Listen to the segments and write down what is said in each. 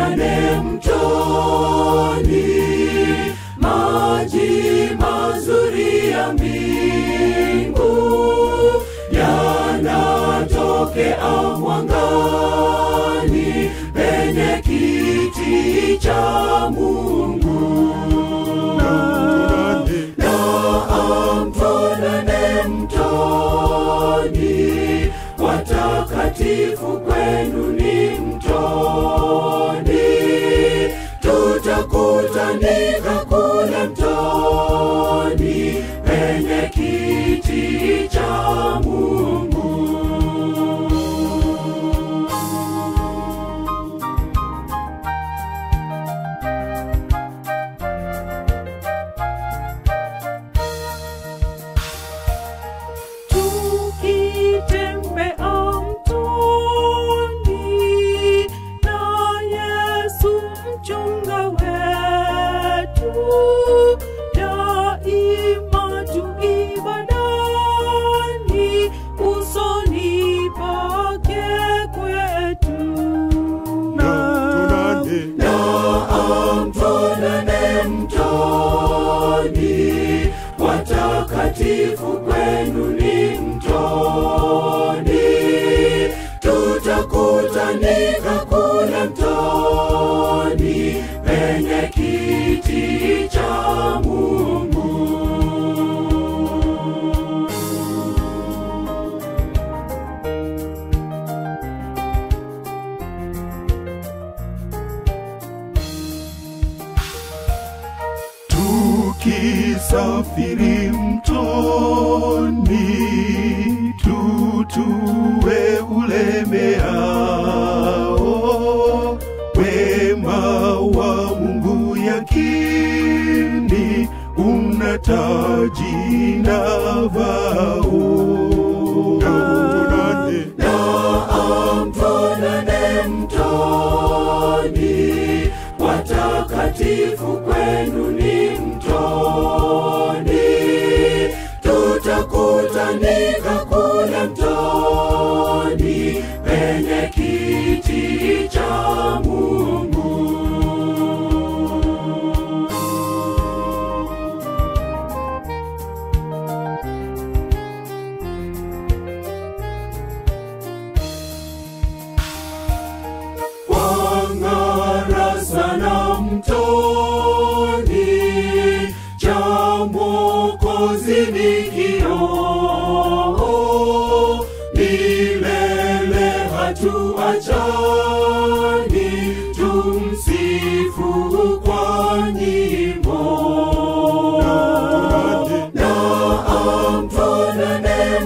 tukutane mtoni, maji mazuri ya mbingu yanatokea mwangani penye kiti cha Mungu. Naam, tuonane mtoni, watakatifu kwenu ni mtoni, tutakutanika kule mtoni penye kiti cha Mungu. tukitembea mtoni na Yesu mchunga wetu, daima tu ibadani, usoni pake kwetu. Naam, tuonane mtoni, watakatifu kwenu ni mtoni, tutakutanika kule mtoni penye kiti cha Mungu. tukisafiri mtoni tutue ulemeao wema wa Mungu yakini una taji na vao Naam, tuonane mtoni, watakatifu kwenu ni mtoni, tutakutanika kule mtoni penye kiti cha Mungu. wang'ara sana mtoni, cha Mwokozi ni kioo, milele hatuachani, tumsifu kwa nyimbo. Naam, tuonane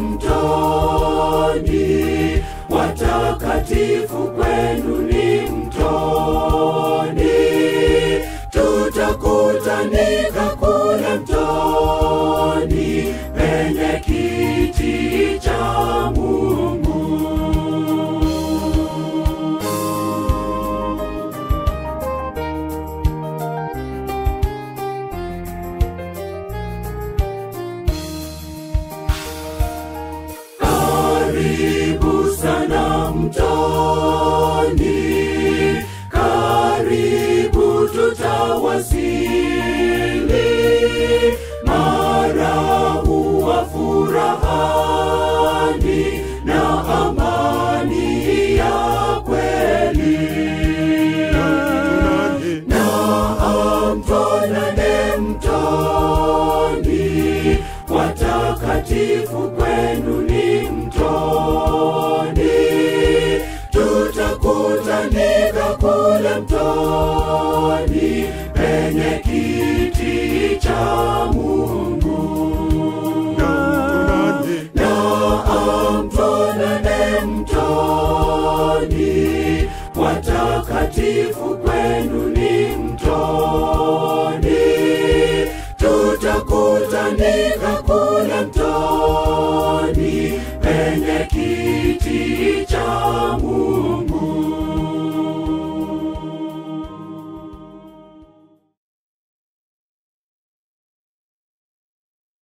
mtoni, watakatifu kwenu ni mtoni, tutakutanika kule mtoni penye kiti cha Mungu. Karibu sana mtoni, karibu tutawasili, mara huwa furahani na amani ya kweli. Naam, tuonane mtoni, watakatifu kwenu ni mtoni, tutakutanika kule mtoni penye kiti cha Mungu. Naam, tuonane mtoni, watakatifu kwenu ni mtoni, tutakutanika kule mtoni penye kiti cha Mungu.